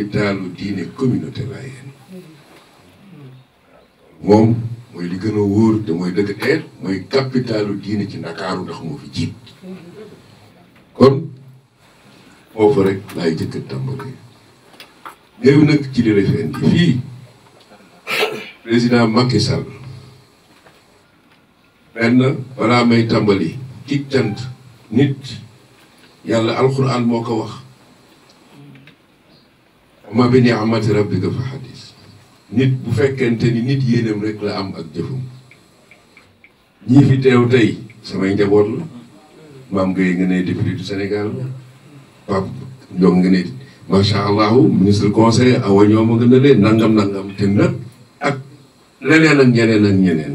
capitalu diine communauté laayeen moom mooy li gën a wóor te mooy dëgg teer mooy capitalu diine ci ndakaaru ndax moo fi jiit kon foofu rek laay jëkk a tàmbali léegi nag ci li la fi indi fii président Macky Sall benn balaa may tàmbali ci cant nit yàlla alxuraan moo ko wax ma bi ni'mati rabbika fa xadis nit bu fekkente ni nit yéenam rek la am ak jëfum ñii fi teew tey samay njaboot la maam Gueye nga ne député du Sénégal Pape Ndiong nga ne macha allahu ministre conseil awa ñooma nga ne leen nangam nangam te nag ak leneen ak ñeneen ak ñeneen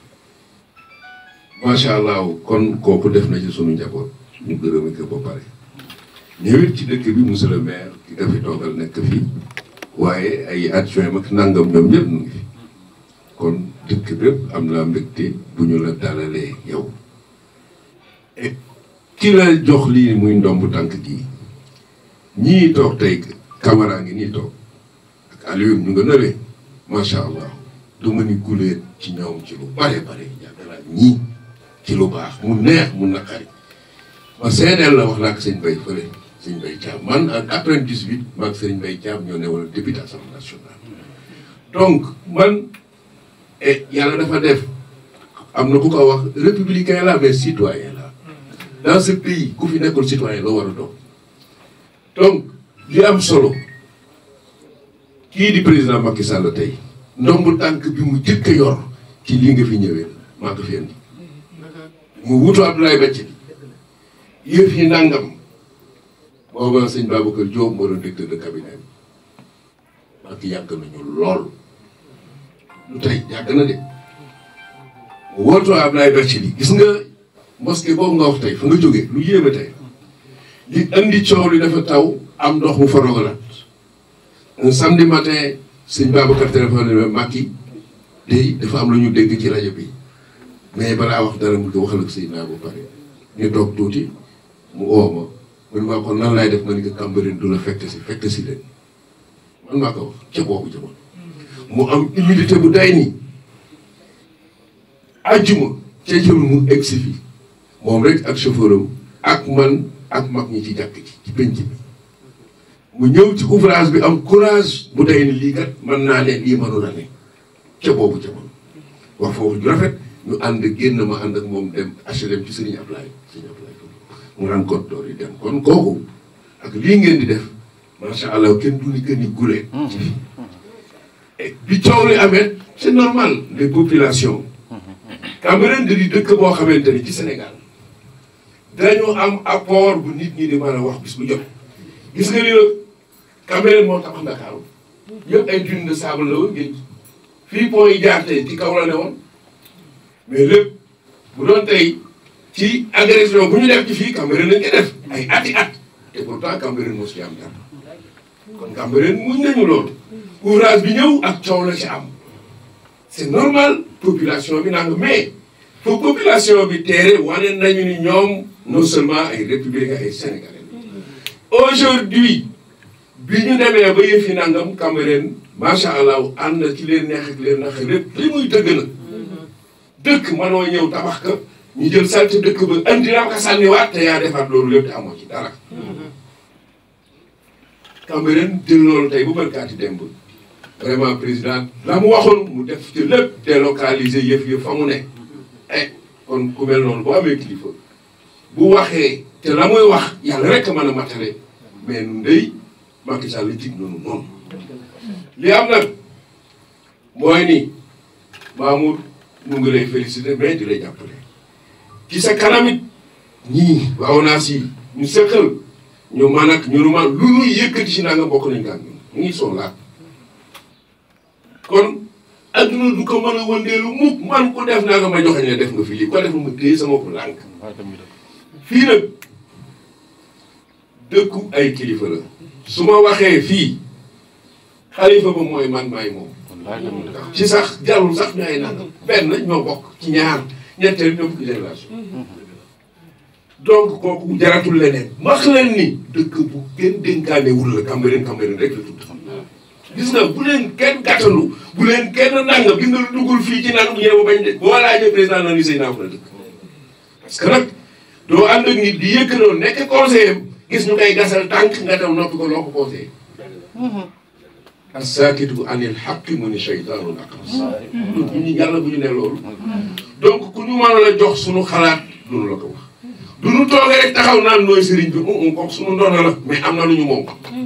macha allah kon kooku def na ci sunu njaboot ñu gërëme ko ba pare ñëwit ci dëkk bi monsieur le maire ki nga fi toogal nekk fii waaye ay adjoint mag nangam ñoom ñëpp ñu ngi fi kon dëkk bépp am naa mbégte bu ñu la dalalee yow et ki la jox lii muy ndomb tànk gii ñii toog tey caméra ngi nii toog ak Aliou ñu nga nëwee macha allah du ma ni guleet ci ñoom ci lu bare bare yàgg naa ñii ci lu baax mu neex mu naqari ma seedeel la wax naa ko sëñ Bay fële sëñ Bay Thiam man ak après 18 maag sëñ Bay Thiam ñoo ne wala député assemblée nationale donc man et yàlla dafa def am na ku ko wax républicain la mais citoyen la dans ce pays ku fi nekkul citoyen loo war a doon donc li am solo kii di président Macky Sall tey ndombu tànk bi mu jëkk a yor ci lii nga fi ñëwee maa ko fi indi mu wutu Abdoulaye Bacc bi yëf yi nangam booba sëñ Babacar Diop moo doon directeur de cabinet bi Macky yàgg nañu lool lu tey yàgg na de mu wootoo Abdoulaye Bacc bi gis nga mosquée boobu nga wax tey fa nga jógee lu yéeme tey li indi coow li dafa taw am ndox mu fa rogalaat un samedi matin sëñ Babacar téléphone ne Macky day dafa am lu ñu dégg ci rajo bi mais balaa wax dara mu ko waxal ak Seydina ba pare ñu toog tuuti mu oo ma man maa ko nan laay def ma ni ko Cambérène du la fekk si fekk si leen man maa ko wax ca boobu jamono mu am humilité bu day nii ajjuma ca jëm mu egg si fii moom rek ak chauffeur am ak man ak mag ñi ci jàkk ci ci penc bi mu ñëw ci ouvrage bi am courage bu day ni lii kat mën naa ne lii mënu la ne ca boobu jamono wax foofu ju rafet ñu ànd génn ma ànd ak moom dem HLM ci Serigne Ablaye Serigne Ablaye mu ran kot door yi dem kon kooku ak lii ngeen di def macha allah kenn du ni que ni gule ci fii et bi coow li amee c'est normal les populations Cambérène da di dëkk boo xamante ni ci Sénégal dañu am apport bu nit ñi di mën a wax bis bu jot gis nga li la Cambérène moo tax Ndakaaru yëpp ay dune de sable la woon géej fii pont yi jaar tey ci kaw la ne woon mais lépp bu doon tey ci agression bu ñu def ci fii Cambérène lañ ko def ay ati at te pourtant Cambérène moo ci am dara kon Cambérène muñ nañu loolu ouvrage bi ñëw ak coow la ci am c'est normal population bi nang mais fo population bi teere wane nañu ni ñoom non seulement ay républicains ay sénégalais aujourd'hui bi ñu demee ba yëfi nangam Cambérène macha allah ànd na ci leen neex ak leen nax lépp li muy dëgg na dëkk mënoo ñëw tabax ka ñu jël salte dëkk ba andi la ko sànniwaat te yaa defaat loolu lépp te amoo ci dara Cambérène jël loolu tey bu barkaati démb vraiment président la mu waxoon mu def ci lépp délocaliser yëf yëf fa mu ne eh kon ku mel noonu boo amee kilifa bu waxee te la muy wax yàlla rek a mën a matale mais nu ndey Macky Sall jig noonu noonu li am nag mooy ni Mamour mu ngi lay féliciter mais di lay jàppale ci sa kanamit ñii waaw naa si ñu sëqal ñu man ak ñu nu man lu ñuy yëkkati si naa nga bokk nañ kaan ñu ngi soo laat kon adduna du ko mën a wëndeelu mukk man ku def naa nga ma joxe ne def nga fi lii ko def ma téye sama ko lànk fii nag dëkku ay kilifa la su ma waxee fii xalifa ba mooy man maay moom ci sax jarul sax ñu ay nangam benn ñoo bokk ci ñaar ñetteel ñoo fukki génération donc kooku jaratul leneen wax leen ni dëkk bu kenn dénkaanewul la Cambérène Cambérène rek la tudd gis nga bu leen kenn gàttandu bu leen kenn nangam gis nga lu duggul fii ci naan ñëw bañ de boo laajee président na ni say naa fa la dëkk parce que nag doo ànd ak nit di yëkk noonu nekk conseiller gis ñu koy gasal tànk nga dem noppi ko loo ko conseillé as-saakitu anil haqqi mu ni shaytaanun aqras bu ñu yàlla bu ñu ne loolu donc ku ñu mën la jox suñu xalaat duñu la ko wax du ñu toogee rek taxaw naan nooy sëriñ bi um ko suñu ndono la mais am na lu ñu moom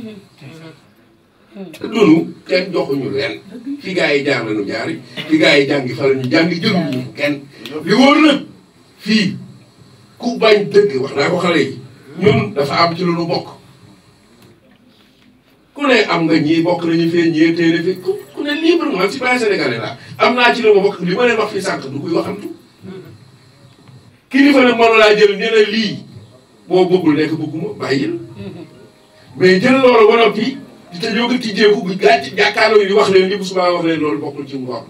te dunu kenn joxuñu leen fi gaa yi jaar lañu jaari fi gaa yi jàngi fa la ñu jàngi jëluñu kenn li wóor nag fii ku bañ dëgg wax naa ko xale yi ñun dafa am ci lu nu bokk ku ne am nga ñii bokk nañu fee ñii téere fi ku ku ne libre man citoyen sénégalais laa am naa ci lu ma bokk li ma leen wax fii sànq du koy waxantu kilifa nag mënu laa jël ne la lii boo bëggul nekk bëgguma bàyyil mais jël loolu ba noppi di te jóg ci jéegu bu gàcc jàkkaarloo yi di wax leen li bu subaa wax leen loolu bokkul ci ngor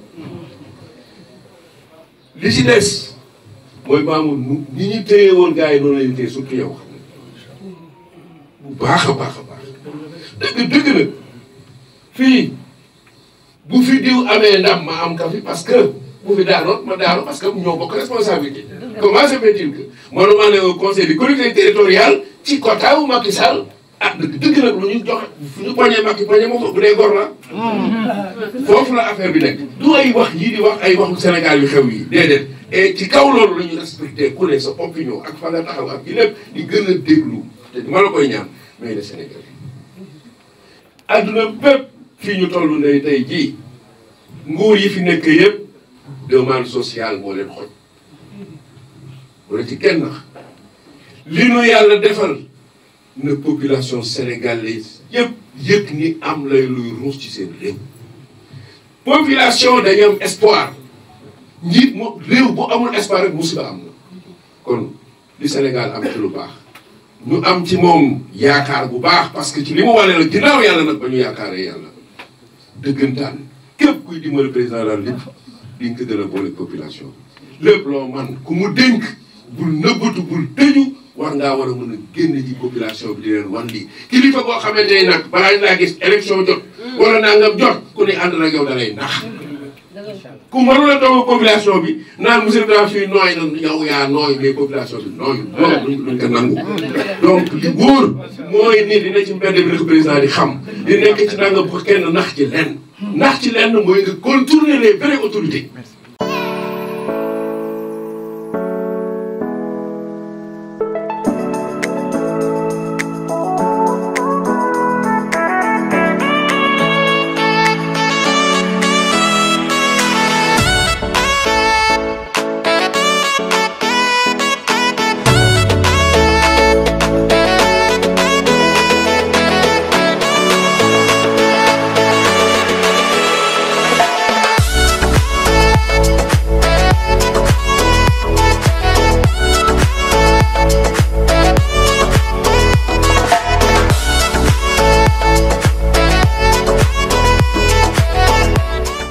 li ci des mooy maamu nu ñi ñu téye woon gars yi noonu lañu téye surtout yow xam bu baax a baax a baax dëgg dëgg nag fii bu fi diw amee ndam ma am ka fi parce que bu fi daanoon ma daanu parce que ñoo bokk responsabilité comment se fait-il que manuma ne au conseil des collectivités territoriales ci quota wu Macky Sall ah dëgg dëgg nag lu ñu joxe fu ñu poñee Macky poñee moom bu dee gor la foofu la affaire bi nekk du ay wax yii di wax ay waxu Sénégal yu xew yi déedéet et ci kaw loolu la ñu respecté ku ne sa opinion ak fa nga taxaw ak yi lépp di gën a déglu te ma la koy ñaan mais le Sénégal adduna bépp fii ñu toll ne tey jii nguur yi fi nekk yëpp demande sociale moo leen xoj wala ci kenn nax li nu yàlla defal na population sénégalaise yëpp yëg ni am lay luy ruus ci seen réew population dañu am espoir njiit mo réew bu amul espoir rek musiba am na kon li Sénégal am ci lu baax ñu am ci moom yaakaar bu baax parce que ci li mu wane la ginnaaw yàlla nag ba ñu yaakaaree yàlla dëggantaan képp kuy dimbali président la lépp di nga ko gën a boole population lépp loo man ku mu dénk bul nëbbatu bul tëju war ngaa war a mën a génn ci population bi di leen wan lii kilifa boo xamante ne nag balaa ñu laa gis élection jot wala nangam jot ku ne ànd na yow da lay nax ku mënul a toog population bi naan monsieur le fii nooy na yow yaa nooy mais population bi nooy loolu duñ ko nangu donc li wóor mooy ni dina ci mbedd bi rek président di xam di nekk ci nangam bu kenn nax ci lenn nax ci lenn mooy nga contourner les vraies autorités